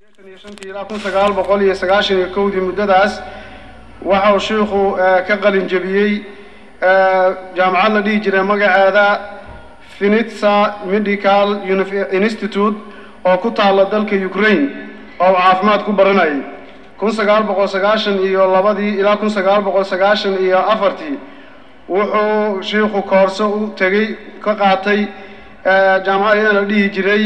ilaa kun sagaal boqol iyo sagaashan iyo kowdii muddadaas waxa uu shiikhu ka qalin jebiyey jaamacad la dhihi jiray magaceeda finitsa medical institute oo ku taalla dalka ukraine oo uu caafimaad ku baranayay kun sagaal boqol sagaashan iyo labadii ilaa kun sagaal boqol sagaashan iyo afartii wuxuu shiikhu koorso u tegey ka qaatay jaamacad iyada la dhihi jiray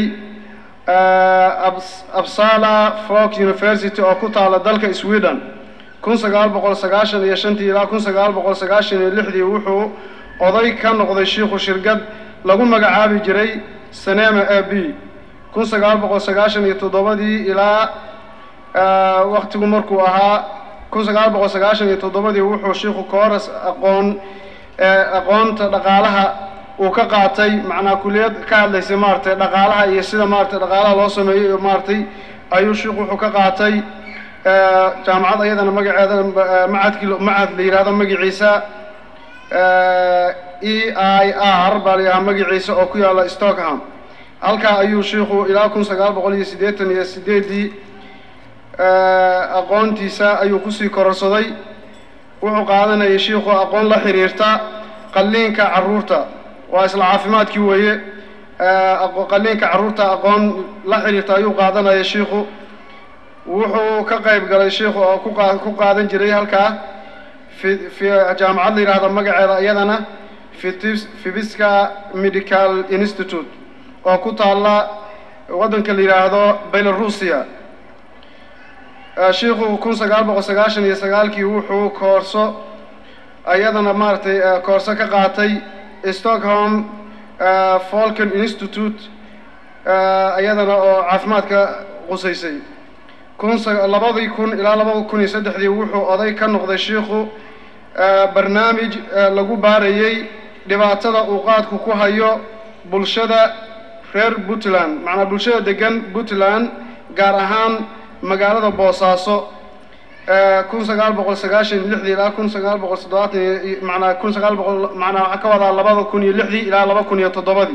absala folk university oo ku taala dalka sweden kun sagaal boqol sagaashan iyo shantii ilaa kun sagaal boqol sagaashan iyo lixdii wuxuu oday ka noqday shiikhu shirkad lagu magacaabi jiray sanema a b kun sagaal boqol sagaashan iyo toddobadii ilaa waktigu markuu ahaa kun sagaal boqol sagaashan iyo toddobadii wuxuu shiikhu kooras aqoon aqoonta dhaqaalaha uu ka qaatay macnaa kuliyad ka hadlaysay maaragtay dhaqaalaha iyo sida maaragtay dhaqaalaha loo sameeyo iyo maaragtay ayuu sheikhu wuxuu ka qaatay jaamacad ayadana magaceeda macadkii macad la yidhahdo magaciisa e i r baa la yidhaha magaciisa oo ku yaalla stockham halkaa ayuu shiikhu ilaa kun sagaal boqol iyo siddeetan iyo sideedii aqoontiisa ayuu kusii kororsaday wuxuu qaadanayay shiikhu aqoon la xiriirta qalliinka carruurta waa isla caafimaadkii weeye qalliinka carruurta aqoon la xiriirta ayuu qaadanaya shiikhu wuxuu ka qayb galay shiikhu oo ku qaadan jiray halkaa jaamacad la yidhaahda magaceeda iyadana fibiska medical institute oo ku taalla waddanka la yidhaahdo belarusia shiikhu kun sagaal boqol sagaashan iyo sagaalkii wuxuu koorso iyadana maaragtay koorso ka qaatay stockholm folken institute iyadana oo caafimaadka qusaysay kun labadii kun ilaa labada kun iyo saddexdii wuxuu oday ka noqday shiikhu barnaamij lagu baarayey dhibaatada uu qaadku ku hayo bulshada reer puntland macnaa bulshada degan puntland gaar ahaan magaalada boosaaso kun sagaal boqol sagaashan iyo lixdii ilaa kun sagaal boqol toddobaatan manaa kun sagaal boqol manaa waxaa ka wadaa labada kun iyo lixdii ilaa laba kun iyo toddobadii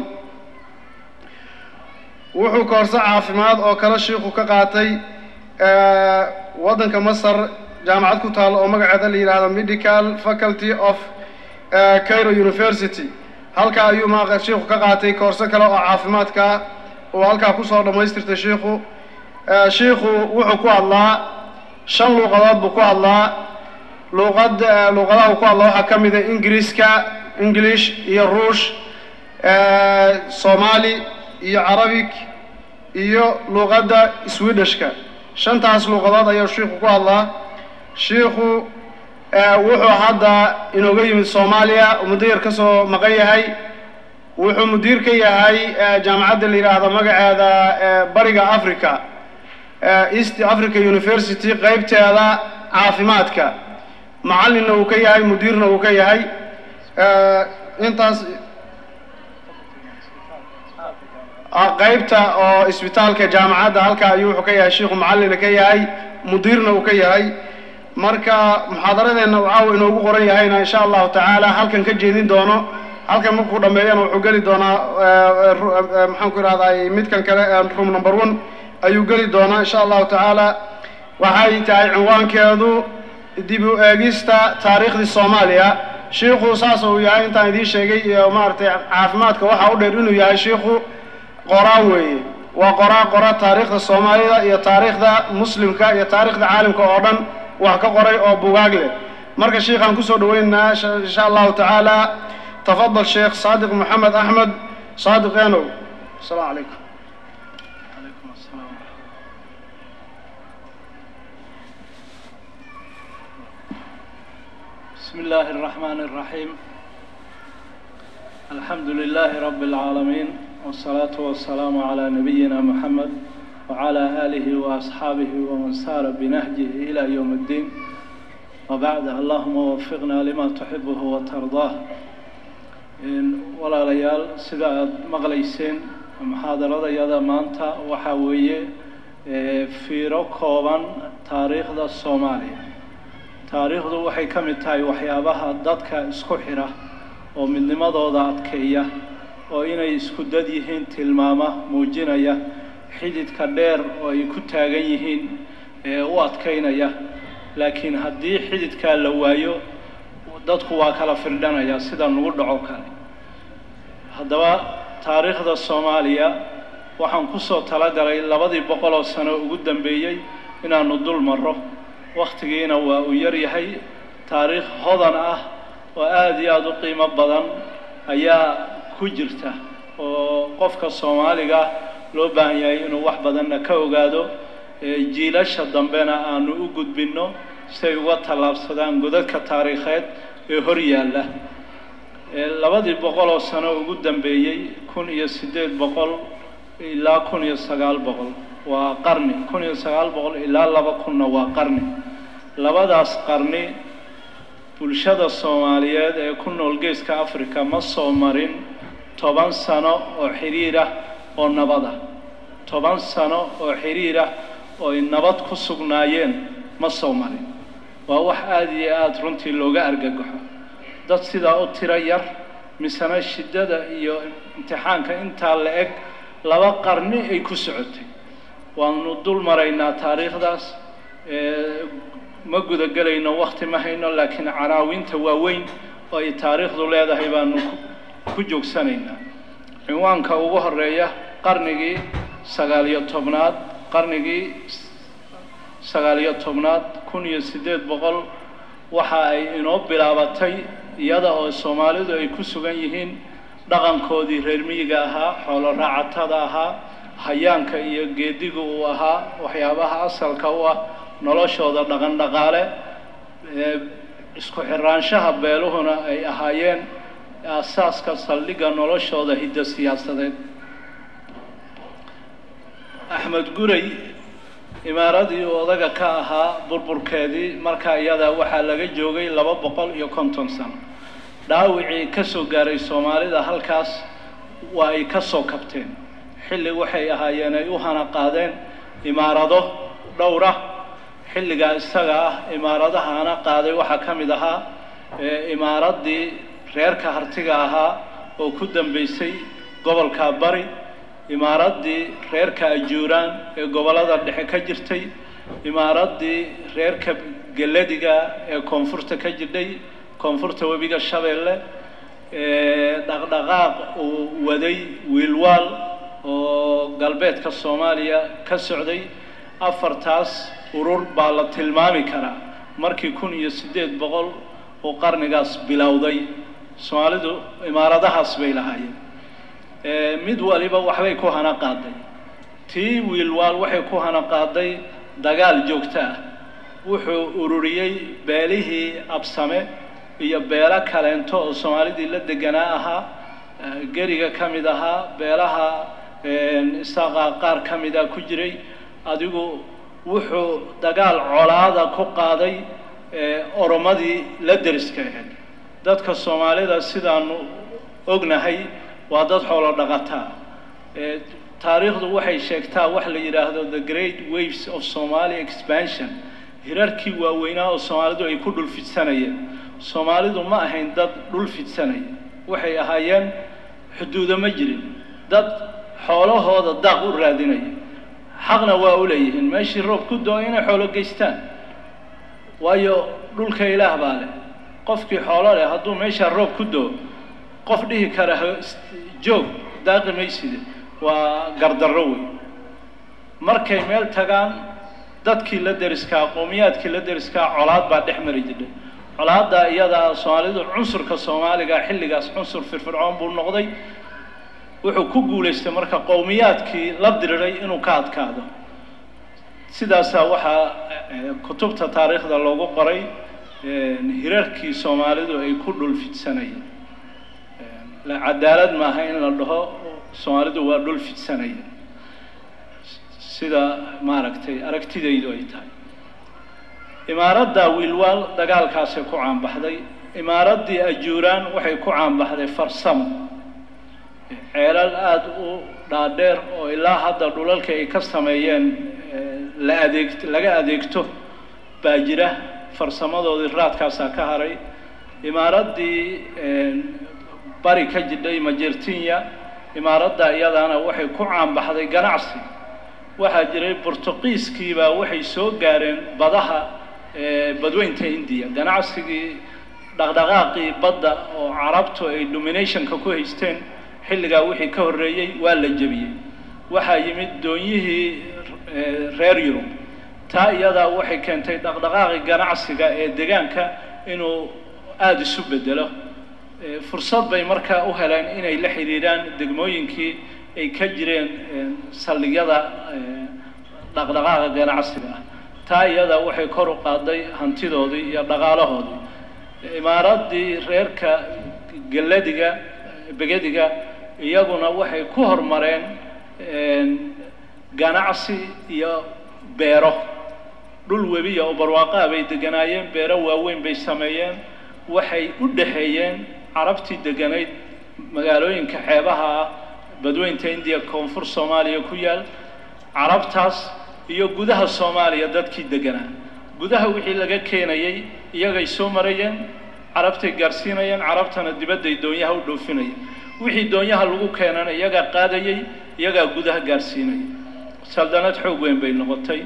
wuxuu koorso caafimaad oo kale shiikhu ka qaatay waddanka masar jaamacad ku taalla oo magaceeda la yidhaahdo medical faculty of cairo university halkaa ayuu ma shiikhu ka qaatay koorso kale oo caafimaadka uu halkaa kusoo dhammaystirtay shiikhu shiikhu wuxuu ku hadlaa shan luuqadood buu ku hadlaa luuqad luuqadaha uu ku hadlaa waxaa ka mid a ingiriiska english iyo ruush soomaali iyo carabic iyo luuqadda swedishka shantaas luuqadood ayuu shiikhu ku hadlaa shiikhu wuxuu hadda inooga yimid soomaaliya muddo yar ka soo maqan yahay wuxuu mudiir ka yahay jaamacadda la yidhaahdo magaceeda bariga africa east africa university qaybteeda caafimaadka macallinna uu ka yahay mudiirna uu ka yahay intaas qaybta oo isbitaalka jaamacadda halkaa ayuu wuxuu ka yahay shiikhu macallina ka yahay mudiirna uu ka yahay marka muxaadaradeenna uu caawa inoogu qoran yahayna insha allahu tacaala halkan ka jeedin doono halkan markuu dhammeeyana wuxuu geli doonaa maxaan ku ihahday midkan kale room number one ayuu geli doonaa insha allahu tacaala waxay tahay cinwaankeedu dib u eegista taariikhdii soomaaliya shiikhu saas uu yahay intaan idiin sheegay iyo maaragtay caafimaadka waxaa u dheer inuu yahay shiikhu qoraa weeye waa qoraa qora taariikhda soomaalida iyo taariikhda muslimka iyo taariikhda caalamka oo dhan wax ka qoray oo bugaag leh marka shiikhaan kusoo dhaweynaynaa insha allahu tacaala tafadal sheekh saadiq maxamed axmed saadiq enow asalaamu calaykum بسم الله الرحمن الرحيم الحمد لله رب العالمين والصلاة والسلام على نبينا محمد وعلى آله وأصحابه ومن سار بنهجه إلى يوم الدين وبعد اللهم وفقنا لما تحبه وترضاه ولا ليال سيدا مغليسين محاضرة يدا مانتا وحاوية في ركوبا تاريخ الصومالي taariikhdu waxay ka mid tahay waxyaabaha dadka isku xidha oo midnimadooda adkeeya oo inay isku dad yihiin tilmaama muujinaya xididka dheer oo ay ku taagan yihiin ee u adkaynaya laakiin haddii xididkaa la waayo dadku waa kala firdhanaya sida nagu dhaco kale haddaba taariikhda soomaaliya waxaan kusoo talagalay labadii boqol oo sano ugu dambeeyey inaanu dul marro wakhtigiina waa uu yar yahay taariikh hodan ah oo aada iyo aada u qiimo badan ayaa ku jirta oo qofka soomaaliga loo baahan yahay inuu wax badanna ka ogaado jiilasha dambena aanu u gudbinno si ay uga tallaabsadaan godadka taariikheed ee hor yaalla labadii boqol oo sano ugu dambeeyey kun iyo siddeed boqol ilaa kun iyo sagaal boqol waa qarni kun iyo sagaal boqol ilaa laba kunna waa qarni labadaas qarni bulshada soomaaliyeed ee ku nool geeska africa ma soo marin toban sano oo xiriir ah oo nabad ah toban sano oo xiriir ah oo ay nabad ku sugnaayeen ma soo marin waa wax aada iyo aada runtii looga argagaxo dad sidaa u tiro yar misena shiddada iyo imtixaanka intaa la eg laba qarni ay ku socotay waanu dul maraynaa taariikhdaas ma gudagelayno wakti ma hayno laakiin canaawinta waaweyn oo ay taariikhdu leedahay baanu ku joogsanaynaa cinwaanka ugu horeeya qarnigii sagaaliyo tobnaad qarnigii sagaaliyo tobnaad kun iyo siddeed boqol waxa ay inoo bilaabatay iyada oo soomaalidu ay ku sugan yihiin dhaqankoodii reer miyiga ahaa xoolo raacatada ahaa hayaanka iyo geediga uu ahaa waxyaabaha asalka u ah noloshooda dhaqan dhaqaale isku xiraanshaha beeluhuna ay ahaayeen aasaaska saldhigga noloshooda hiddo siyaasadeed axmed guray imaaradii uu odaga ka ahaa burburkeedii markaa iyada waxaa laga joogay laba boqol iyo konton sano dhaawicii ka soo gaaray soomaalida halkaas waa ay ka soo kabteen xilli waxay ahaayeen ay u hana qaadeen imaarado dhowra xilligaa isaga ah imaaradaha hana qaaday waxaa ka mid ahaa imaaraddii reerka hartiga ahaa oo ku dambeysay gobolka bari imaaraddii reerka ajuuraan ee gobollada dhexe ka jirtay imaaraddii reerka geladiga ee koonfurta ka jirdhay koonfurta webiga shabeelle dhaqdhaqaaq uu waday wiilwaal oo galbeedka soomaaliya ka socday afartaas urur baa la tilmaami karaa markii kun iyo siddeed boqol uu qarnigaas bilowday soomaalidu imaaradahaas bay lahaayeen mid waliba waxbay ku hana qaaday tii wiilwaal waxay ku hana qaaday dagaal joogto ah wuxuu ururiyey beelihii absame iyo beelo kaleento oo soomaalidii la deganaa ahaa geriga ka mid ahaa beelaha isaaqa qaar ka mida ku jiray adigu wuxuu dagaal colaada ku qaaday oromadii la deriska ahayd dadka soomaalida sidaanu ognahay waa dad xoolo dhaqataa taariikhdu waxay sheegtaa wax la yidhaahdo the great waves of somali expansion hirarkii waaweynaa oo soomaalidu ay ku dhul fidsanayeen soomaalidu ma ahayn dad dhul fidsanaya waxay ahaayeen xuduudo ma jirin dad xoolahooda daaq u raadinaya xaqna waa u leeyihiin meeshii roob ku doo inay xoolo geystaan waayo dhulka ilaah baa leh qofkii xoolo leh hadduu meeshaa roob ku doo qof dhihi kara joog daaqi mayside waa gardarro wey markay meel tagaan dadkii la deriskaa qowmiyaadkii la deriskaa colaad baa dhex mari jiray colaadda iyadaa soomaalidu cunsurka soomaaliga xilligaas cunsur firfircoon buu noqday wuxuu ku guulaystay marka qowmiyaadkii la diriray inuu ka adkaado sidaasaa waxaa kutubta taariikhda loogu qoray hirarkii soomaalidu ay ku dhul fidsanayeen cadaalad maaha in la dhaho soomaalidu waa dhul fidsanayeen sida maaragtay aragtidaydu ay tahay imaaradda wiilwaal dagaalkaasay ku caanbaxday imaaraddii ajuuraan waxay ku caanbaxday farsamo ceelal aada u dhaadheer oo ilaa hadda dhulalka ay ka sameeyeen la adeeg laga adeegto baa jira farsamadoodii raadkaasaa ka haray imaaraddii bari ka jidhay majertinya imaaradda iyadaana waxay ku caanbaxday ganacsi waxaa jiray bortuqiiskiibaa waxay soo gaareen badaha badweynta indiya ganacsigii dhaqdhaqaaqii badda oo carabtu ay dominationka ku haysteen xilligaa wixii ka horreeyey waa la jebiyey waxaa yimid doonyihii reer yurub taa iyadaa waxay keentay dhaqdhaqaaqii ganacsiga ee deegaanka inuu aada isu bedelo fursad bay markaa u heleen inay la xidhiidhaan degmooyinkii ay ka jireen saldhigyada dhaqdhaqaaqa ganacsiga ah taa iyadaa waxay kor u qaaday hantidoodii iyo dhaqaalahoodii imaaraddii reerka galladiga begediga iyaguna waxay ku horumareen ganacsi iyo beero dhul webiya oo barwaaqaa bay deganaayeen beero waaweyn bay sameeyeen waxay u dhexeeyeen carabtii deganayd magaalooyinka xeebaha ah badweynta indiya koonfur soomaaliya ku yaal carabtaas iyo gudaha soomaaliya dadkii deganaa gudaha wixii laga keenayay iyagay soo marayeen carabtay gaarsiinayeen carabtana dibadday doonyaha u dhoofinayeen wixii doonyaha lagu keenana iyagaa qaadayey iyagaa gudaha gaarsiinaya saldanad xoog weyn bay noqotay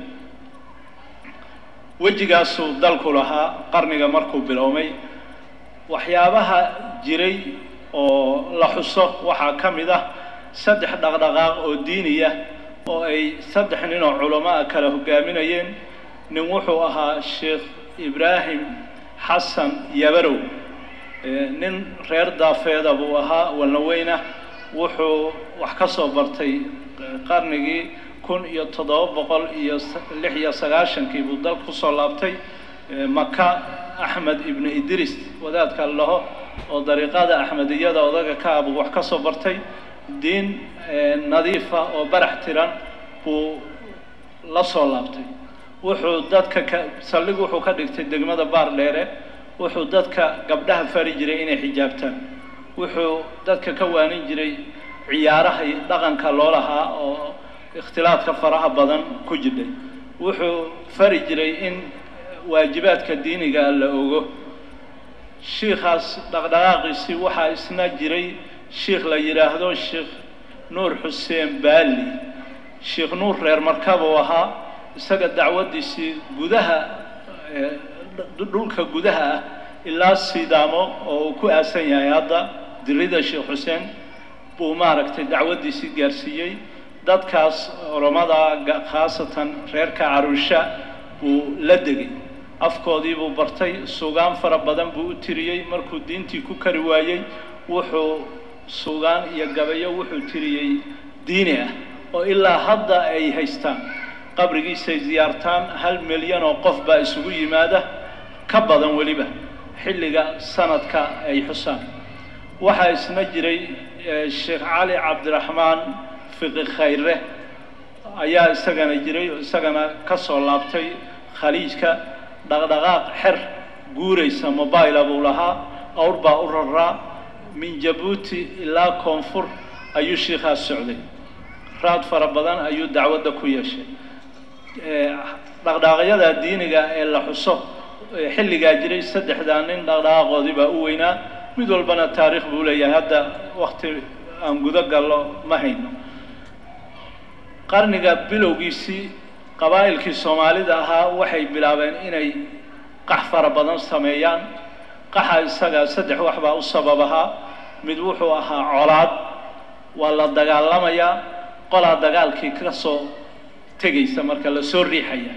wejigaasuu dalku lahaa qarniga markuu biloomay waxyaabaha jiray oo la xuso waxaa ka mid ah saddex dhaqdhaqaaq oo diiniya oo ay saddex nin oo culamo ah kala hogaaminayeen nin wuxuu ahaa sheekh ibraahim xasan yabarow nin reer daafeeda buu ahaa walnaweyna wuxuu wax ka soo bartay qarnigii kun iyo toddoba boqol iyo lix iyo sagaashankii buu dalka kusoo laabtay maka axmed ibnu idris wadaadka laho oo dariiqada axmediyada odaga ka ah buu wax ka soo bartay diin nadiifa oo barax tiran buu la soo laabtay wuxuu dadka ka saldhig wuxuu ka dhigtay degmada baar dheere wuxuu dadka gabdhaha fari jiray inay xijaabtaan wuxuu dadka ka waanin jiray ciyaaraha dhaqanka loo lahaa oo ikhtilaadka faraha badan ku jidhay wuxuu fari jiray in waajibaadka diiniga la ogo shiikhaas dhaqdhaqaaqiisii waxaa isna jiray shiikh la yidhaahdo sheekh nuur xuseen baali sheekh nuur reer markabuu ahaa isaga dacwaddiisii gudaha dhulka gudaha ah ilaa sidaamo oo uu ku aasan yahay hadda dirida sheekh xuseen buu maaragtay dacwaddiisii gaarsiiyey dadkaas oromada khaasatan reerka caruusha buu la degay afkoodii buu bartay sugaan fara badan buu u tiriyey markuu diintii ku kari waayey wuxuu sugaan iyo gabayo wuxuu tiriyey diini ah oo ilaa hadda ay haystaan qabrigiisay ziyaartaan hal milyan oo qof baa isugu yimaada ka badan weliba xilliga sanadka ay xusaan waxaa isna jiray sheekh cali cabdiraxmaan fiqi khayre ayaa isagana jiray oo isagana ka soo laabtay khaliijka dhaqdhaqaaq xer guuraysa mobila buu lahaa awr baa u raraa min jabuuti ilaa koonfur ayuu shiikhaas socday raad fara badan ayuu dacwadda ku yeeshay dhaqdhaqaaqyada diiniga ee la xuso xilligaa jiray saddexdaa nin dhaqdhaqaaqoodii baa u weynaa mid walbana taariikh buu leeyahay hadda wakti aan gudo gallo ma hayno qarniga bilowgiisii qabaa'ilkii soomaalida ahaa waxay bilaabeen inay qax fara badan sameeyaan qaxa isaga saddex wax baa u sabab ahaa mid wuxuu ahaa colaad waa la dagaalamayaa qolaa dagaalkii ka soo tegaysa marka la soo riixaya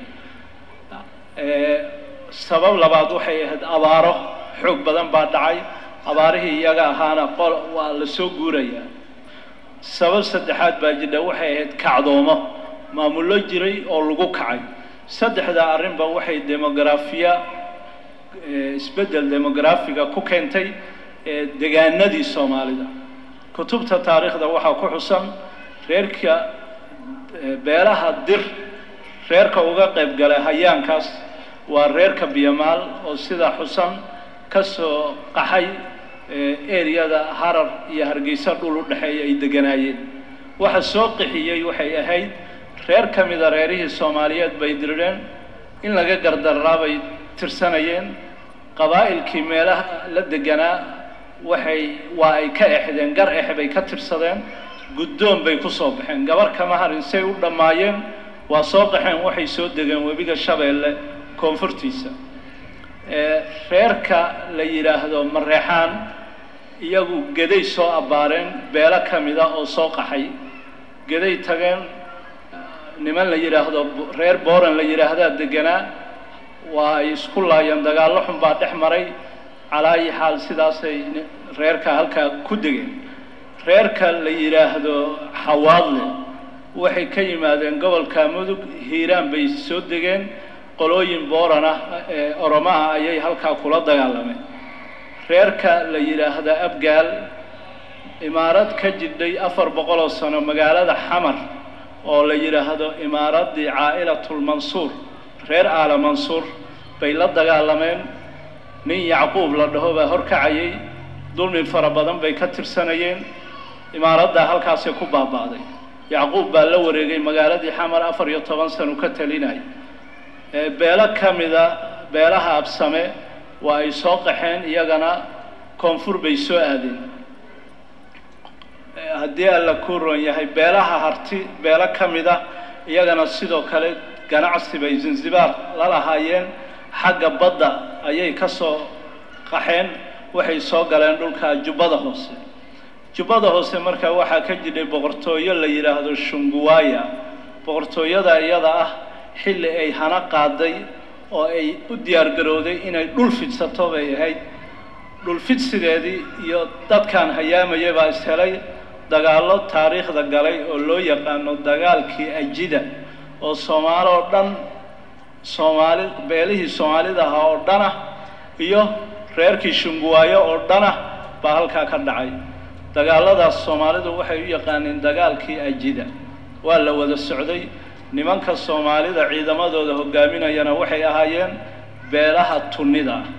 sabab labaad waxay ahayd abaaro xoog badan baa dhacay abaarihii iyaga ahaana qol waa la soo guurayaa sabab saddexaad baa jidha waxay ahayd kacdoomo maamullo jiray oo lagu kacay saddexdaa arrinba waxay demografiya isbeddel demografiga ku keentay degaanadii soomaalida kutubta taariikhda waxaa ku xusan reerka beelaha dir reerka uga qayb galay hayaankaas waa reerka biyamaal oo sidaa xusan ka soo qaxay ereyada harar iyo hargeysa dhul u dhexeeya ay deganaayeen waxa soo qixiyey waxay ahayd reer ka mida reerihii soomaaliyeed bay dirireen in laga gardaraa bay tirsanayeen qabaa'ilkii meelaha la deganaa waxay waa ay ka exdeen gar ex bay ka tirsadeen guddoon bay ku soo baxeen gabar kama harin say u dhammaayeen waa soo qaxeen waxay soo degeen webiga shabeelle koonfurtiisa reerka la yidhaahdo mareexaan iyagu geday soo abbaareen beelo ka mida oo soo qaxay geday tageen niman la yidhaahdo reer booran la yidhaahdaa deganaa waa ay isku laayeen dagaallo xun baa dhex maray calaayi xaal sidaasay reerka halkaa ku degeen reerka la yidhaahdo xawaadle waxay ka yimaadeen gobolka mudug hiiraan bay soo degeen qolooyin booran ah ee oromaha ayay halkaa kula dagaalameen reerka la yidhaahda abgaal imaarad ka jidhay afar boqoloo sano magaalada xamar oo la yidhaahdo imaaraddii caa'ilatulmansuur reer aala mansuur bay la dagaalameen nin yacquub la dhaho baa horkacayay dulmi fara badan bay ka tirsanayeen imaaraddaa halkaasay ku baaba'day yacquub baa la wareegay magaaladii xamar afar iyo toban sano ka talinay beelo ka mida beelaha absame waa ay soo qaxeen iyagana koonfur bay soo aadeen haddii alla ku ron yahay beelaha harti beelo ka mida iyagana sidoo kale ganacsi bay zanzibaar la lahaayeen xagga badda ayay ka soo qaxeen waxay soo galeen dhulka jubbada hoose jubbada hoose markaa waxaa ka jidhay boqortooyo la yidhaahdo shunguwaaya boqortooyada iyada ah xilli ay hana qaaday oo ay u diyaargarowday inay dhul fidsato bay ahayd dhul fidsigeedii iyo dadkan hayaamaya baa ishelay dagaallo taariikhda galay oo loo yaqaano dagaalkii ajida oo soomaali oo dhan soomaali beelihii soomaalida ahaa oo dhan ah iyo reerkii shunguwaayo oo dhan ah baa halkaa ka dhacay dagaalladaas soomaalidu waxay u yaqaaneen dagaalkii ajida waa la wada socday nimanka soomaalida ciidamadooda hogaaminayana waxay ahaayeen beelaha tunnida ah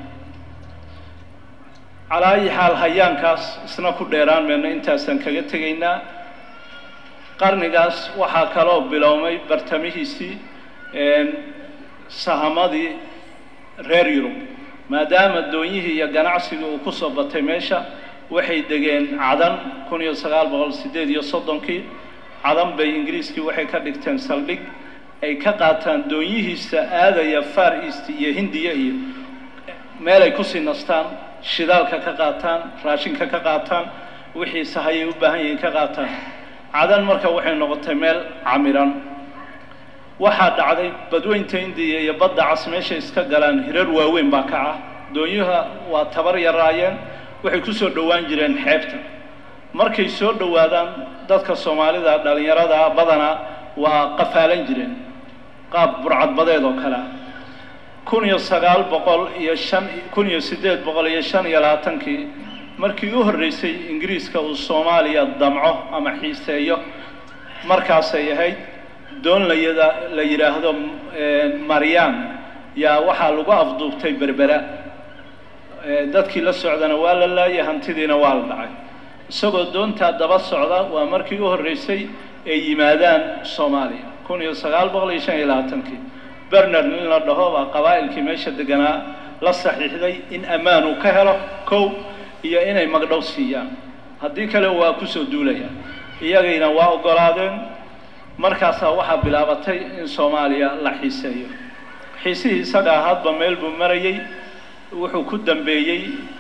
calaayi xaal hayaankaas isna ku dheeraan mayno intaasaan kaga tegaynaa qarnigaas waxaa kaloo bilowmay bartamihiisii sahamadii reer yurub maadaama doonyihii iyo ganacsigii uu kusoo batay meesha waxay degeen cadan kun iyo sagaal boqol siddeed iyo soddonkii cadan bay ingiriiskii waxay ka dhigteen saldhig ay ka qaataan doonyihiisa aadaya far east iyo hindiya iyo meel ay kusii nastaan shidaalka ka qaataan raashinka ka qaataan wixii sahayay u baahan yihiin ka qaataan cadan marka waxay noqotay meel camiran waxaa dhacday badweynta indiya iyo badda cas meeshay iska galaan hirar waaweyn baa kaca doonyuha waa tabar yaraayeen waxay ku soo dhowaan jireen xeebta markay soo dhowaadaan dadka soomaalida dhallinyarada badanaa waa qafaalan jireen qaab burcadbadeed oo kale ah kun iyo sagaal boqol iyo shan kun iyo siddeed boqol iyo shan iyo labaatankii markii u horreysay ingiriiska uu soomaaliya damco ama xiiseeyo markaasay ahayd doon layada la yidhaahdo maryam yaa waxaa lagu afduubtay berbera dadkii la socdana waa la laayay hantidiina waa la dhacay isagoo doontaa daba socda waa markii u horreysay ay yimaadaan soomaaliya kun iyo sagaal boqol iyo shan iyo labaatankii bernard nin la dhaho baa qabaa'ilkii meesha deganaa la saxiixday in ammaan uu ka helo kow iyo inay magdhow siiyaan haddii kale waa kusoo duulaya iyagayna waa oggolaadeen markaasaa waxaa bilaabatay in soomaaliya la xiiseeyo xiisihii isagaa hadba meel buu marayey wuxuu ku dambeeyey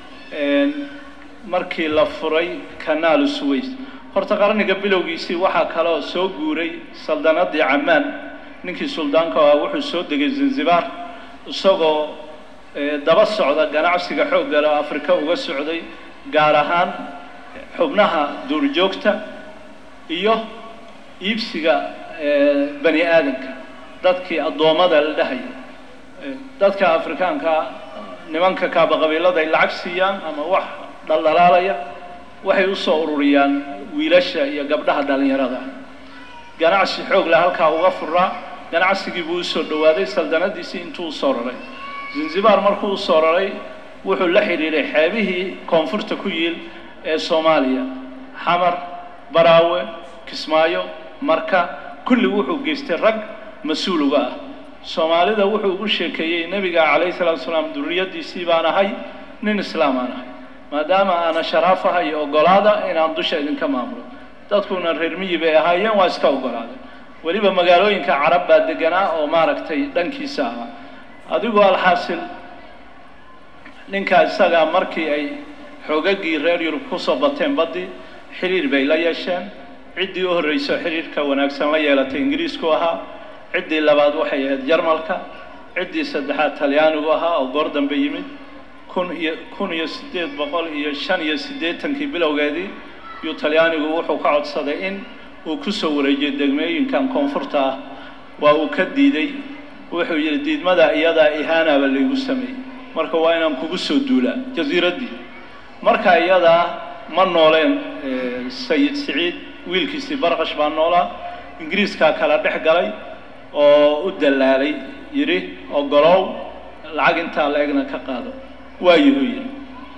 markii la furay kanaalu suways horta qarniga bilowgiisii waxaa kaloo soo guuray saldanadii camaan ninkii suldaanka ah wuxuu soo degay zanzibar isagoo daba socda ganacsiga xooggale oo afrika uga socday gaar ahaan xubnaha duurjoogta iyo iibsiga bani aadamka dadkii addoommada la dhahaya dadka afrikaanka nimanka kaaba qabiilada ay lacag siiyaan ama wax dhaldhalaalaya waxay u soo ururiyaan wiilasha iyo gabdhaha dhallinyarada ganacsi xoog leh halkaa uga furaa ganacsigii buu usoo dhowaaday saldanadiisii intuu usoo raray zanzibar markuu usoo raray wuxuu la xidhiidhay xeebihii koonfurta ku yiil ee soomaaliya xamar baraawe kismaayo marka kulli wuxuu geystay rag mas-uul uga ah soomaalida wuxuu ugu sheekeeyey nebiga calayhi salaatu salaam duriyadiisii baan ahay nin islaam aan ahay maadaama aana sharaafaha iyo oggolaada inaan dusha idinka maamulo dadkuna reer miyi bay ahaayeen waa iska oggolaaday weliba magaalooyinka carab baa deganaa oo maaragtay dhankiisa ahaa adigoo alxaasil ninkaa isagaa markii ay xoogaggii reer yurub kusoo bateen baddii xiriir bay la yeesheen ciddii u horreyso xiriirka wanaagsan la yeelatay ingiriisku ahaa ciddii labaad waxay ahayd jarmalka ciddii saddexaad talyaanigu ahaa oo goor dambe yimid kun iyo kun iyo siddeed boqol iyo shan iyo siddeetankii bilowgeedii yuu talyaanigu wuxuu ka codsaday in uu ku soo wareejiyo degmooyinkan koonfurta ah waa uu ka diiday wuxuu yidhi diidmada iyadaa ihaanaba laygu sameeyey marka waa inaan kugu soo duulaa jasiiraddii marka iyadaa ma nooleen sayid siciid wiilkiisii barqash baa noolaa ingiriiskaa kala dhex galay oo u dallaalay yidhi ogolow lacag intaa la egna ka qaado waayuhuu yidhi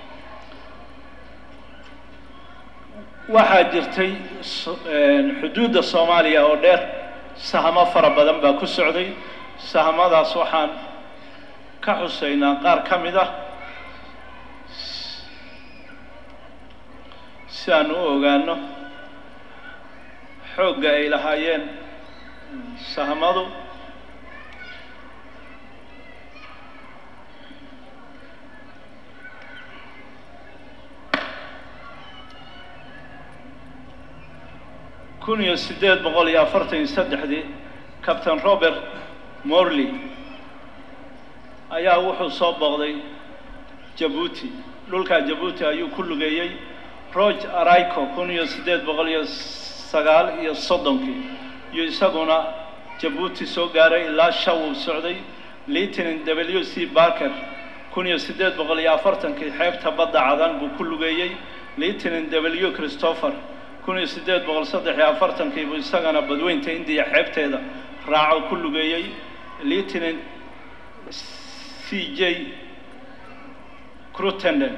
waxaa jirtay xuduudda soomaaliya oo dheer sahamo fara badan baa ku socday sahamadaas waxaan ka xuseynaa qaar ka mid ah si aan u ogaano xoogga ay lahaayeen sahamadu kun iyo siddeed boqol iyo afartan iyo saddexdii captain robert morley ayaa wuxuu soo booqday jabuuti dhulkaa jabuuti ayuu ku lugeeyey roge araico kun iyo siddeed boqol iyo sagaal iyo soddonkii iyo isaguna jabuuti soo gaaray ilaa shaw uu socday lieutenant w c barker kun iyo siddeed boqol iyo afartankii xeebta badda cadan buu ku lugeeyey lieutenant w christopher kun iyo siddeed boqol saddex iyo afartankii buu isagana badweynta indiya xeebteeda raaco ku lugeeyey lieutenant c j crutenden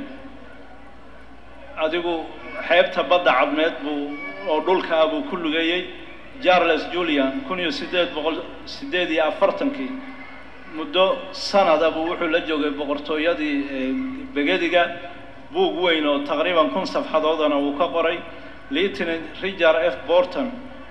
adigu xeebta badda cadmeed buu oo dhulka ah buu ku lugeeyey charles julian kun iyo siddeed boqol siddeed iyo afartankii muddo sanada buu wuxuu la joogay boqortooyadii begediga buug weyn oo taqriiban kun safxadoodana uu ka qoray lieutenant richard f borton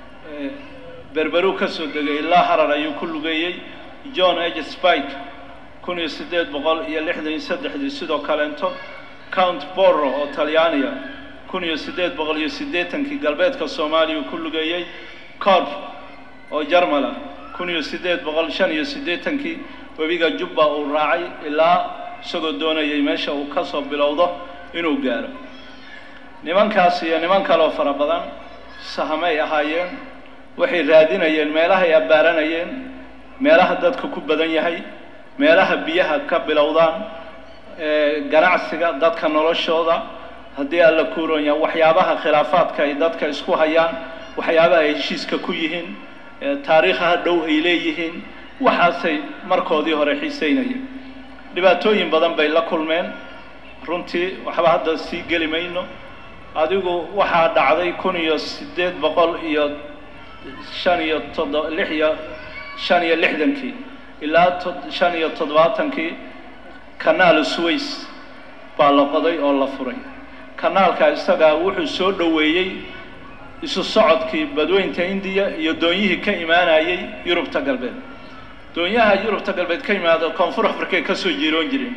berberu ka soo degay ilaa harar ayuu ku lugeeyey john h spike kun iyo siddeed boqol iyo lixdan iyo saddexdii sidoo kaleento count borro oo talyaaniya kun iyo siddeed boqol iyo siddeetankii galbeedka soomaaliya ku lugeeyey corp oo jarmala kun iyo siddeed boqol shan iyo siddeetankii webiga jubba uu raacay ilaa isagoo doonayay meesha uu ka soo bilowdo inuu gaaro nimankaas iyo niman kaloo fara badan sahamay ahaayeen waxay raadinayeen meelahay abbaaranayeen meelaha dadka ku badan yahay meelaha biyaha ka bilowdaan ganacsiga dadka noloshooda haddii alla kuuron yahay waxyaabaha khilaafaadka ay dadka isku hayaan waxyaabaha ay heshiiska ku yihiin taariikhaha dhow ay leeyihiin waxaasay markoodii hore xiiseynayeen dhibaatooyin badan bay la kulmeen runtii waxba hadda sii geli mayno adigu waxaa dhacday kun iyo siddeed boqol iyo shan iyo toddo lix iyo shan iyo lixdankii ilaa shan iyo toddobaatankii kanaal sways baa la qoday oo la furay kanaalka isagaa wuxuu soo dhoweeyey isu socodkii badweynta indiya iyo doonyihii ka imaanayay yurubta galbeed doonyaha yurubta galbeed ka yimaada koonfur africay ka soo jiiroon jireen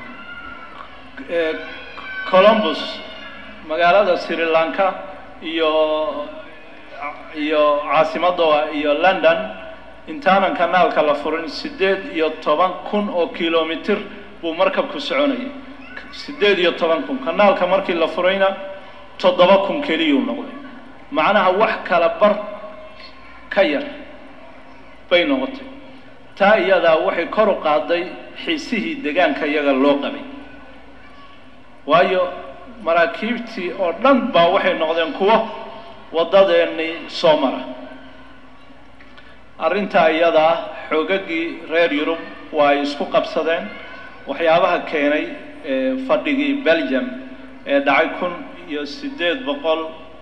colombus magaalada sri lanka iyo iyo caasimadooda iyo london intaanan kanaalka la furin siddeed iyo toban kun oo kilomitir buu markabku soconayay siddeed iyo toban kun kanaalka markii la furayna toddoba kun keliyuu noqday macnaha wax kala bar ka yar bay noqotay taa iyadaa waxay kor u qaaday xiisihii degaanka iyaga loo qabay waayo maraakiibtii oo dhan baa waxay noqdeen kuwo waddadeennii soo mara arrintaa iyadaa xoogaggii reer yurub waa ay isku qabsadeen waxyaabaha keenay fadhigii belgium ee dhacay kun iyo siddeed boqol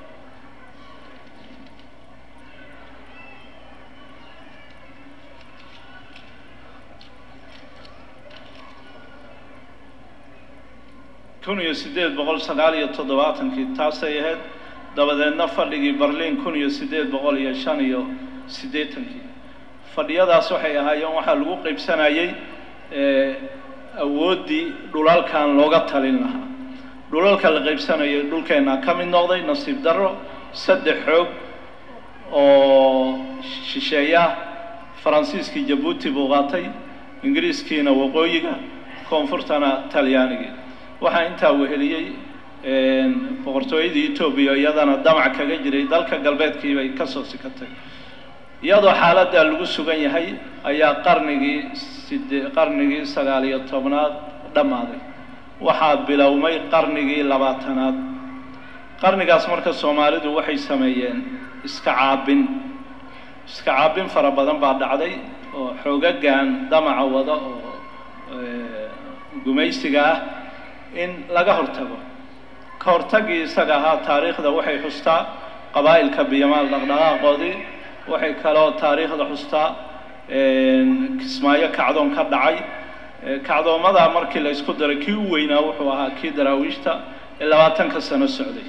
kun iyo siddeed boqol sagaal iyo toddobaatankii taasay ahayd dabadeedna fadhigii berliin kun iyo siddeed boqol iyo shan iyo siddeetankii fadhiyadaas waxay ahaayeen waxaa lagu qaybsanayay awooddii dhulalkan looga talin lahaa dhulalka la qaybsanayay dhulkeenna ka mid noqday nasiib darro saddex xoog oo shisheeyaah faransiiskii jabuuti buu qaatay ingiriiskiina waqooyiga koonfurtana talyaanigii waxaa intaa weheliyey boqortooyadii etoobiya iyadana damac kaga jiray dalka galbeedkii bay ka soo sikatay iyadoo xaaladdaa lagu sugan yahay ayaa qarnigii side qarnigii sagaal iyo tobnaad dhammaaday waxaa bilowmay qarnigii labaatanaad qarnigaas marka soomaalidu waxay sameeyeen iska caabin iska caabin fara badan baa dhacday oo xoogagan damaca wada oo gumaysiga ah in laga hortago ka hortagii isaga ahaa taariikhda waxay xustaa qabaa'ilka biyamaal dhaqdhaqaaqoodii waxay kaloo taariikhda xustaa kismaayo kacdoon ka dhacay kacdoomadaa markii la isku daray kii u weynaa wuxuu ahaa kii daraawiishta ee labaatanka sano socday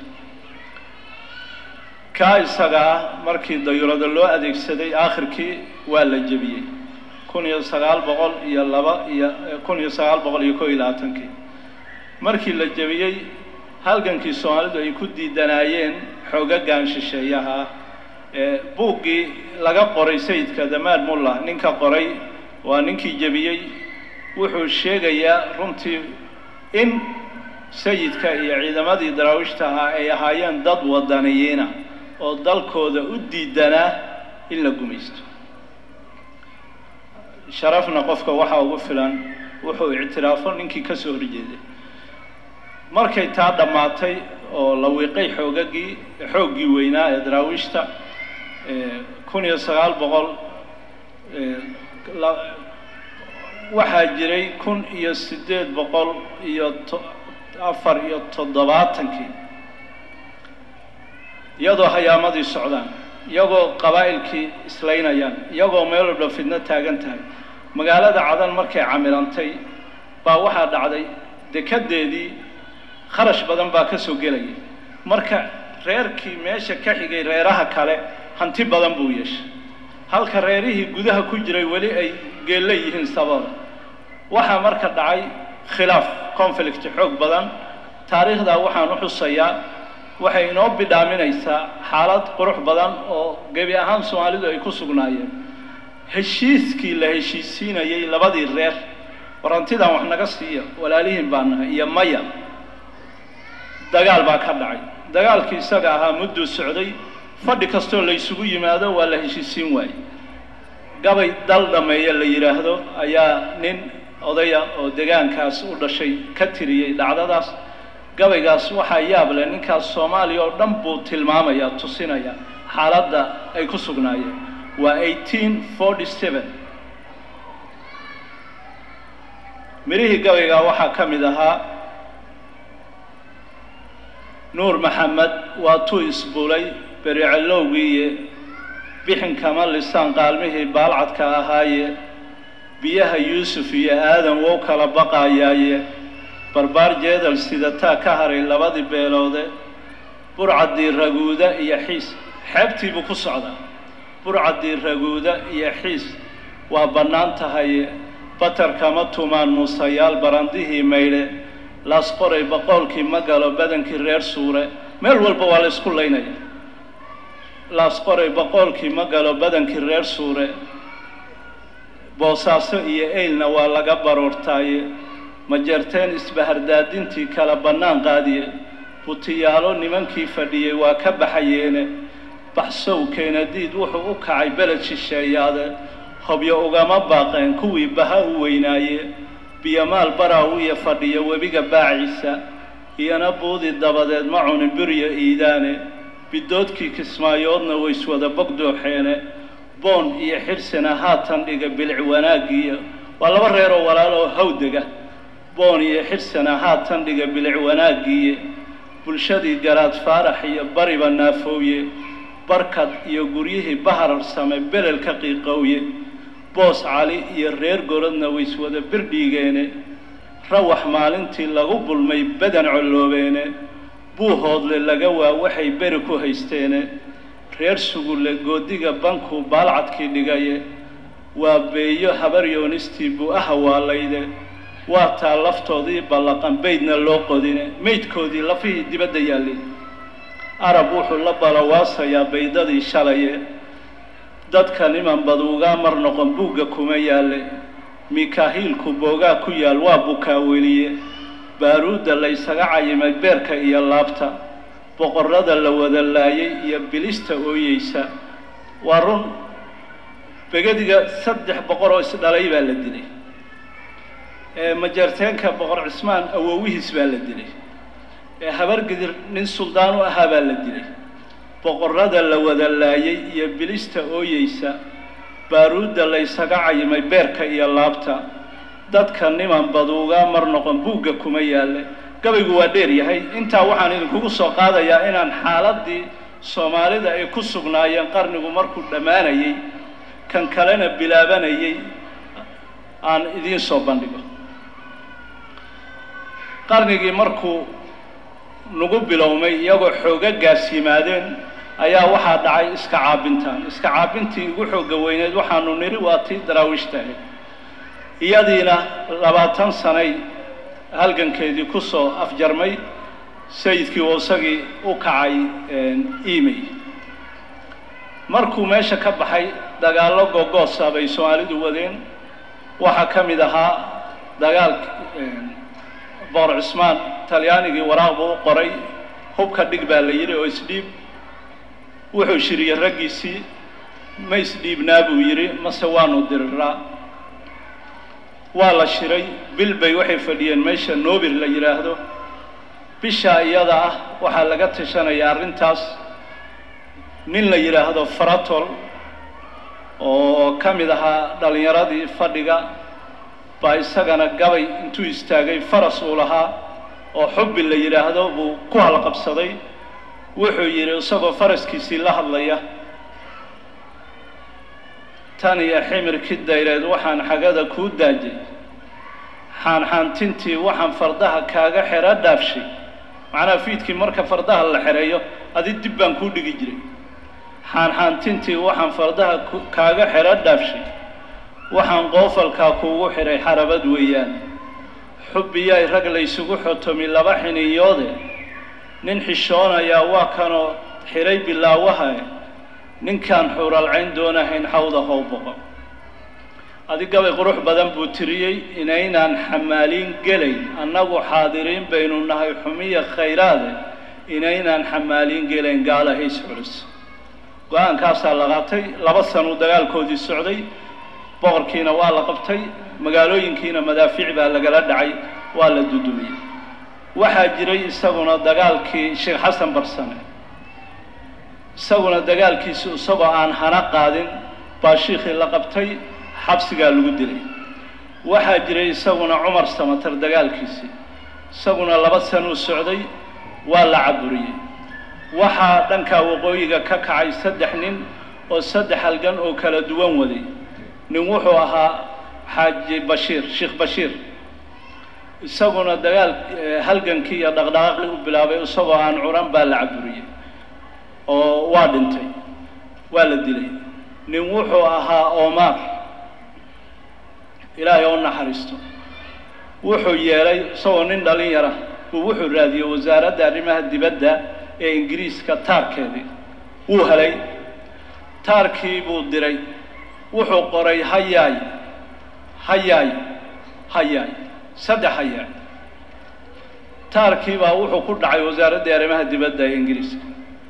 kaa isaga ah markii dayurada loo adeegsaday aakhirkii waa la jebiyey kun iyo sagaal boqol iyo laba iyo kun iyo sagaal boqol iyo koo iyo labaatankii markii la jebiyey halgankii soomaalidu ay ku diidanaayeen xoogagan shisheeyaha ee buuggii laga qoray sayidka damaad mulla ninka qoray waa ninkii jebiyey wuxuu sheegayaa runtii in sayidka iyo ciidamadii daraawiishta ahaa ay ahaayeen dad wadaniyiina oo dalkooda u diidanaa in la gumaysto sharafna qofka waxaa ugu filan wuxuu ictiraafo ninkii ka soo horjeeday markay taa dhammaatay oo la wiiqay xoogagii xooggii weynaa ee daraawiishta kun iyo sagaal boqol waxaa jiray kun iyo siddeed boqol iyo afar iyo toddobaatankii iyadoo hayaamadii socdaan iyagoo qabaa'ilkii islaynayaan iyagoo meel walba fidno taagan tahay magaalada cadan markay camirantay baa waxaa dhacday dekadeedii kharash badan baa ka soo gelayay marka reerkii meesha ka xigay reeraha kale hanti badan buu yeeshay halka reerihii gudaha ku jiray weli ay geella yihiin sababa waxaa marka dhacay khilaaf conflict xoog badan taariikhdaa waxaan u xusayaa waxay inoo bidhaaminaysaa xaalad qurux badan oo gebi ahaan soomaalidu ay ku sugnaayeen heshiiskii la heshiisiinayay labadii reer warantidan wax naga siiya walaalihiin baa nahay iyo maya dagaal baa ka dhacay dagaalkii isaga ahaa mudduu socday fadhi kastoo la ysugu yimaado waa la heshiisiin waayey gabay dal dhammeeye la yidhaahdo ayaa nin odaya oo degaankaas u dhashay ka tiriyey dhacdadaas gabaygaas waxaa yaab leh ninkaas soomaaliya oo dhan buu tilmaamayaa tusinaya xaaladda ay ku sugnaayeen waa eighteen forty seven mirihii gabaygaa waxaa ka mid ahaa nuur maxamed waa tuu isbulay bericalowgiiye bixinkama lisaan qaalmihii baalcadka ahaaye biyaha yuusuf iyo aadan wou kala baqaayaaye barbaar jeedal sidataa ka haray labadii beeloode burcaddii raguuda iyo xiis xeebtii buu ku socdaa burcaddii raguuda iyo xiis waa bannaan tahaye batarkama tumaan muusayaal barandihii maydhe laas qoray boqoolkii ma galo badankii reer suure meel walba waa la ysku laynaya laas qoray boqoolkii ma galo badankii reer suure boosaaso iyo eylna waa laga baroortaaye majeerteen isbahardaadintii kala bannaan qaadiye butiyaalo nimankii fadhiyey waa ka baxayeene baxsow keenadiid wuxuu u kacay beled shisheeyaade hobyo ugama baaqeen kuwii baha u weynaaye biyomaal baraaw iyo fadhiya webiga baaciisa iyana buudi dabadeed ma cunin biryo iidaane bidoodkii kismaayoodna wayswada bogdooxeene boon iyo xirsina haatan dhiga bilic wanaaggiiyo waa laba reer oo walaal oo hawdega boon iyo xirsina haatan dhiga bilic wanaaggiiye bulshadii garaad faarax iyo bariba naafooye barkad iyo guryihii bahararsame belelka qiiqowye boos cali iyo reer gorodna wayswada birdhiigeene rawax maalintii lagu bulmay badan colloobeene buuhoodle laga waa waxay beri ku haysteene reer sugulle goodiga banku baalcadkii dhigaye waa beeyo habar yoonistii buu ahawaalayde waa taa laftoodii ballaqan beydna loo qodine meydkoodii lafihii dibadda yaallay arab wuxuu la balawaasayaa baydadii shalaye dadka niman baduugaa mar noqon buugga kuma yaalle mikaahiilku boogaa ku yaal waa bukaaweliye baaruudda laysaga cayimay beerka iyo laabta boqorrada la wada laayay iyo bilista ooyeysa waa run begadiga saddex boqor oo isdhalay baa la dilay majeerteenka boqor cismaan awowihiis baa la dilay habargidir nin suldaan u ahaa baa la dilay boqorrada la wada laayay iyo bilista ooyeysa baaruudda laysaga cayimay beerka iyo laabta dadka niman baduugaa mar noqon buugga kuma yaalle gabaygu waa dheer yahay intaa waxaan idinkugu soo qaadayaa inaan xaaladdii soomaalida ay ku sugnaayeen qarnigu markuu dhammaanayey kan kalena bilaabanayay aan idiin soo bandhigo qarnigii markuu nagu bilowmay iyagoo xoogagaas yimaadeen ayaa waxaa dhacay iska caabintaan iska caabintii ugu xoogga weyneed waxaanu nidhi waa tii daraawiishtahay iyadiina labaatan sanay halgankeedii ku soo afjarmay sayidkii oo isagii u kacay imey markuu meesha ka baxay dagaallo gogoosa bay soomaalidu wadeen waxaa ka mid ahaa dagaal boqor cismaan talyaanigii waraaq buu u qoray hubka dhig baa la yidhi oo isdhiib wuxuu shiriyey raggiisii ma isdhiibnaa buu yidhi mase waanu diriraa waa la shiray bil bay waxay fadhiyeen meesha noobir la yidhaahdo bishaa iyada ah waxaa laga tashanaya arrintaas nin la yidhaahdo faratol oo ka mid ahaa dhallinyaradii fadhiga baa isagana gabay intuu istaagay faras uu lahaa oo xubbi la yidhaahdo buu ku halqabsaday wuxuu yidhi isagoo faraskiisii la hadlaya tan iyo ximirkii dayreed waxaan xagada kuu daajay xaanxaantintii waxaan fardaha kaaga xero dhaafshay macnaha fiidkii marka fardaha la xereeyo adi dib baan kuu dhigi jiray xaanxaantintii waxaan fardaha kaaga xero dhaafshay waxaan qoofalkaa kuugu xidhay xarabad weeyaan xubbiyay rag laysugu xotomi laba xiniyoode nin xishoonayaa waa kanoo xidhay bilaawaha ninkaan xuuralcayn doonahayn xawda how boqo adigabay qurux badan buu tiriyey inaynaan xamaaliin gelayn annagu xaadiriin baynu nahay xumiya khayraade inaynaan xamaaliin gelayn gaala hays culus go-aankaasaa la qaatay laba sanuu dagaalkoodii socday boqorkiina waa la qabtay magaalooyinkiina madaafiic baa lagala dhacay waa la dudumiyey waxaa jiray isaguna dagaalkii sheekh xasan barsane isaguna dagaalkiisi isagoo aan hana qaadin baa shiikhii la qabtay xabsigaa lagu dilay waxaa jiray isaguna cumar samatar dagaalkiisii isaguna laba sanuu socday waa la caburiyey waxaa dhankaa waqooyiga ka kacay saddex nin oo saddex halgan oo kala duwan waday nin wuxuu ahaa xaaji bashiir sheekh bashiir isaguna dagaal halgankii iyo dhaqdhaqaaqii u bilaabay isagoo aan curan baa la caburiyey oo waa dhintay waa la dilay nin wuxuu ahaa omar ilaahay oo naxariisto wuxuu yeelay isagoo nin dhalin yara buu wuxuu raadiyey wasaaradda arrimaha dibadda ee ingiriiska taarkeedii wuu helay taarkii buu diray wuxuu qoray hayaay hayaay hayaay saddex hayaay taarkii baa wuxuu ku dhacay wasaaraddii arrimaha dibadda ee ingiriiska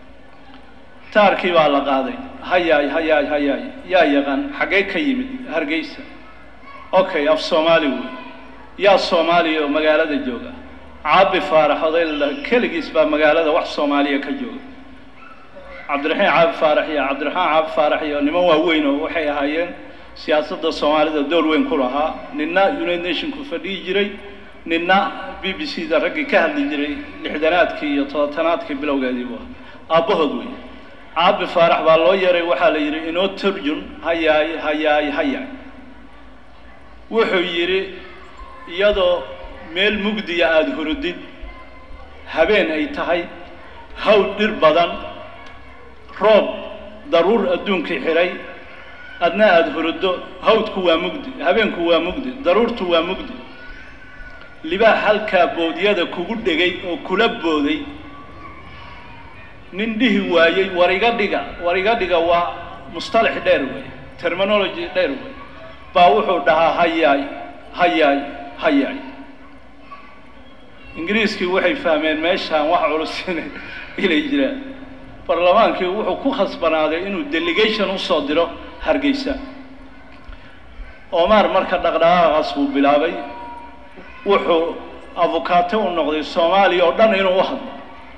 taarkii baa la qaaday hayaay hayaay hayaay yaa yaqaan xaggee ka yimid hargeysa okay af soomaali wey yaa soomaaliya oo magaalada jooga caabi faarax oday la keligiis baa magaalada wax soomaaliya ka jooga cabdiraxiin caabi faarax iyo cabdiraxmaan caabi faarax iyo niman waaweyn oo waxay ahaayeen siyaasadda soomaalida door weyn ku lahaa ninna united nationku fadhiyi jiray ninna b b c da raggii ka hadli jiray lixdanaadkii iyo todobanaadkii bilowgeedii buu ahaa aabbahood wey caabi faarax baa loo yeeray waxaa la yidhi inoo turjun hayaay hayaay hayaay wuxuu yidhi iyadoo meel mugdiya aada hurudid habeen ay tahay hawl dhir badan roob daruur adduunkii xidhay adna aada huruddo hawdku waa mugdi habeenku waa mugdi daruurtu waa mugdi libaax halkaa boodyada kugu dhegay oo kula booday nin dhihi waayey war iga dhiga war iga dhiga waa mustalax dheer wey terminology dheer wey baa wuxuu dhahaa hayaay hayaay hayaay ingiriiskii waxay fahmeen meeshaan wax culus inay jiraan barlamaankii wuxuu ku khasbanaaday inuu delegation usoo diro hargeysa omar marka dhaqdhaqaaqaas buu bilaabay wuxuu avukaate u noqday soomaaliya oo dhan inuu u hadlo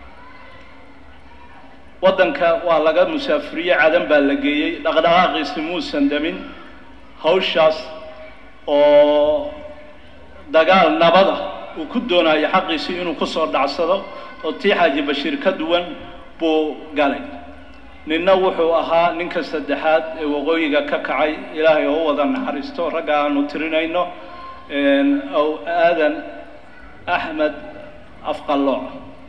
waddanka waa laga musaafiriye cadan baa la geeyey dhaqdhaqaaqiisi muusan damin hawshaas oo dagaal nabada uu ku doonayo xaqiisii inuu kusoo dhacsado oo tii xaaji bashiir ka duwan buu galay ninna wuxuu ahaa ninka saddexaad ee waqooyiga ka kacay ilaahay oo u wada naxariisto ragga aanu tirinayno ow aadan axmed afqallooc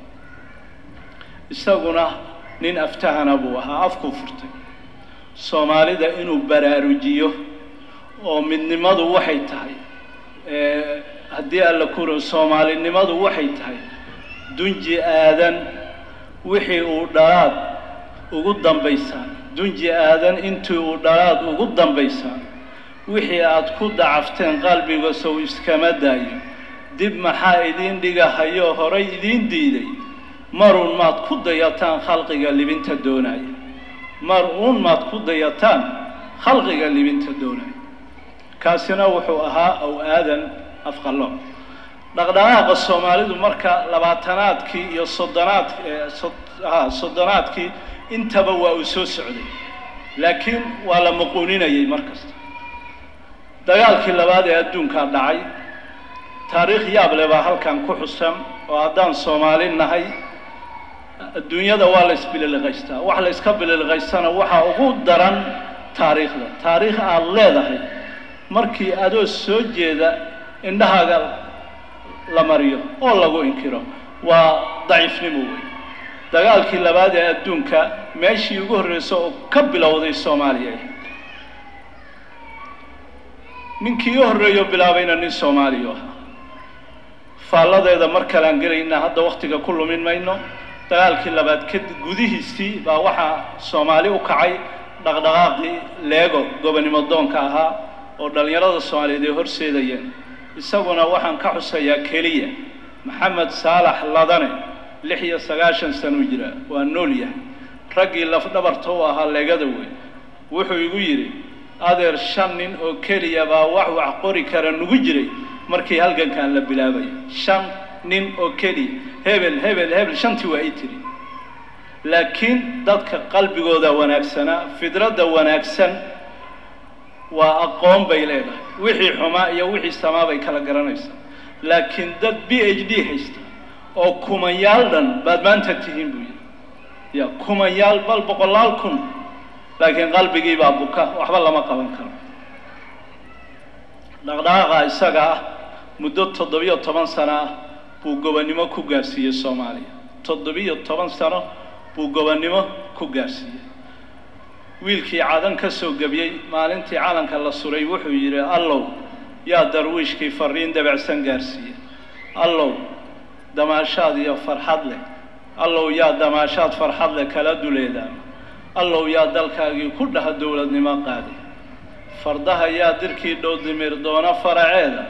isaguna nin aftahana buu ahaa afkuu furtay soomaalida inuu baraarujiyo oo midnimadu waxay tahay haddii alla kuro soomaalinimadu waxay tahay dunji aadan wixii uu dhalaad ugu dambaysaan dunji aadan intii uu dhalaad ugu dambaysaan wixii aad ku dacafteen qalbiga sow iskama daayo dib maxaa idiin dhigahayo horay idiin diiday maruun maad ku dayataan khalqiga libinta doonaya mar uun maad ku dayataan khalqiga libinta doonaya kaasina wuxuu ahaa ow aadan afqallo dhaqdhaqaaqa soomaalidu marka labaatanaadkii iyo soddonaad ha soddonaadkii intaba waa uu soo socday laakiin waa la muquuninayay mar kasta dagaalkii labaad ee adduunkaa dhacay taariikh yaab leh baa halkan ku xusan oo haddaan soomaali nahay adduunyada waa la isbililiqaystaa wax la iska bililiqaystana waxaa ugu daran taariikhda taariikh aad leedahay markii adoo soo jeeda indhahaaga la mariyo oo lagu inkiro waa daciifnimo wey dagaalkii labaad ee adduunka meeshii ugu horreysa oo ka bilowday soomaaliya ninkii u horreeyo bilaabayna nin soomaaliya ahaa faalladeeda mar kalean gelaynaa hadda waktiga ku lumin mayno dagaalkii labaad ka gudihiisii baa waxaa soomaali u kacay dhaqdhaqaaqii leego gobonimo doonka ahaa oo dhallinyarada soomaaliyeed ay horseedayeen isaguna waxaan ka xusayaa keliya maxamed saalax ladane lix iyo sagaashan sanuu jiraa waa nool yahay raggii lafdhabarta u ahaa leegada wey wuxuu igu yidhi adeer shan nin oo keliya baa wax wax qori kara nugu jiray markii halgankan la bilaabaya shan nin oo keliya hebel hebel hebel shantii waa ii tiri laakiin dadka qalbigooda wanaagsanaa fidradda wanaagsan waa aqoon bay leedahay wixii xumaa iyo wixii samaa bay kala garanaysaa laakiin dad b h d haysta oo kumanyaal dhan baad maanta tihiin buu yidhi ya kumanyaal bal boqolaal kun laakiin qalbigii baa buka waxba lama qaban karo dhaqdhaqaaqa isaga ah muddo toddobiyo toban sano ah buu gobonnimo ku gaarsiiyey soomaaliya toddobiyo toban sano buu gobonnimo ku gaarsiiyey wiilkii cadan ka soo gebiyey maalintii calanka la suray wuxuu yidhi allow yaa darwiishkii fariin dabacsan gaarsiiye allow damaashaad iyo farxad leh allow yaa damaashaad farxad leh kala duleedaama allow yaa dalkaagii ku dhaha dowladnimo qaaday fardaha yaa dirkii dhow dimir doona faraceeda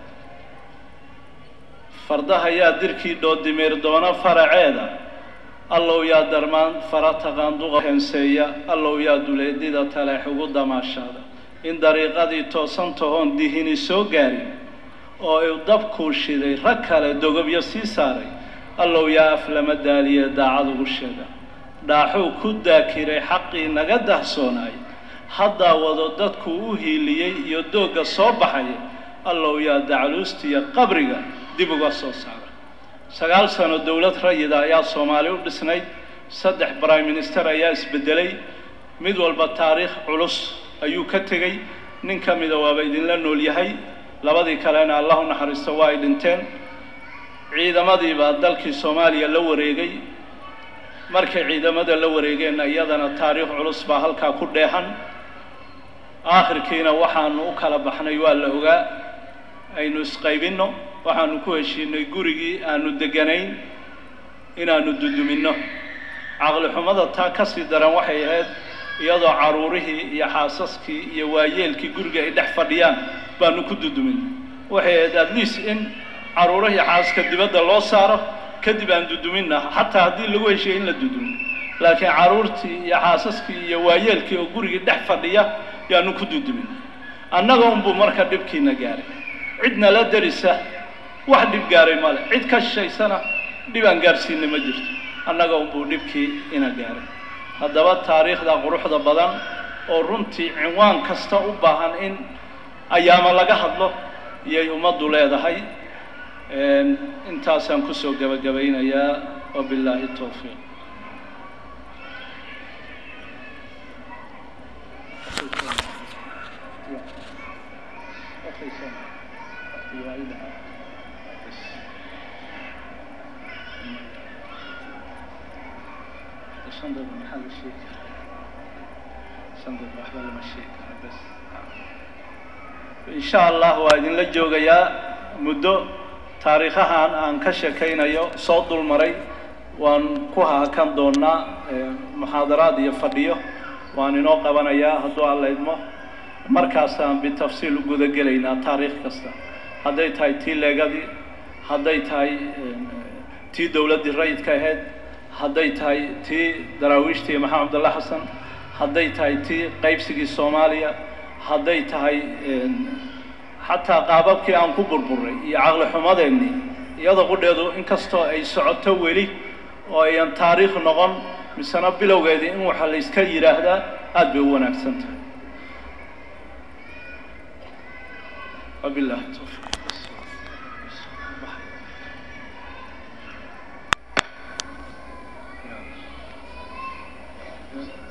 fardaha yaa dirkii dhow dimir doona faraceeda allow yaa darmaan fara taqaanduqa heenseeya allow yaa duleedida taleex ugu damaashaada in dariiqadii toosan tahoon dihini soo gaarin oo uu dabkuu shiday rag kale dogobyo sii saaray allow yaa aflama daaliye daacad ugu sheega dhaaxuu ku daakiray xaqii naga dahsoonaay haddaa wado dadkuu u hiiliyey iyo doogga soo baxaya allow yaa dacluustiya qabriga dib uga soo saara sagaal sano dowlad rayida ayaa soomaali u dhisnayd saddex prime minister ayaa isbedelay mid walba taariikh culus ayuu ka tegey nin ka mida waaba idinla nool yahay labadii kalena allah u naxariisto waa ay dhinteen ciidamadii baa dalkii soomaaliya la wareegay markay ciidamada la wareegeenna iyadana taariikh culus baa halkaa ku dheehan aakhirkiina waxaanu u kala baxnay waa la ogaa aynu isqaybinno waxaanu ku heshiinay gurigii aanu deganayn inaanu duduminno caqli xumada taa ka sii daran waxay ahayd iyadoo caruurihii iyo xaasaskii iyo waayeelkii guriga ay dhex fadhiyaan baanu ku dudumin waxay ahayd at least in caruurihii xaasaska dibadda loo saaro kadib aan duduminna xataa haddii lagu heshiiyey in la dudumin laakiin caruurtii iyo xaasaskii iyo waayeelkii oo gurigii dhex fadhiya yaanu ku dudumin annaga unbuu marka dhibkiina gaaray cidna la derisa wax dhib gaaray male cid ka shishaysana dhib aan gaarsiinay ma jirto annaga unbuu dhibkii ina gaaray haddaba taariikhda quruxda badan oo runtii cinwaan kasta u baahan in ayaama laga hadlo iyay ummaddu leedahay intaasaan kusoo gebagabaynayaa wabilaahi towfiiq insha allah waa idinla joogayaa muddo taariikhahan aan ka sheekaynayo soo dulmaray waan ku hahakan doonaa muxaadaraad iyo fadhiyo waan inoo qabanayaa hadduu alla idmo markaasaan bitafsiil u guda gelaynaa taariikh kasta hadday tahay tii leegadii hadday tahay tii dowladdii rayidka ahayd hadday tahay tii daraawiishtii maxamed abdalla xasan hadday tahay tii qaybsigii soomaaliya hadday tahay xataa qaababkii aan ku burburay iyo caqli xumadeennii iyadoo qudheedu inkastoo ay socoto weli oo ayan taariikh noqon misena bilowgeedii in waxa la yska yidhaahdaa aada bay u wanaagsan tahay wabillahi towfiiq Yeah.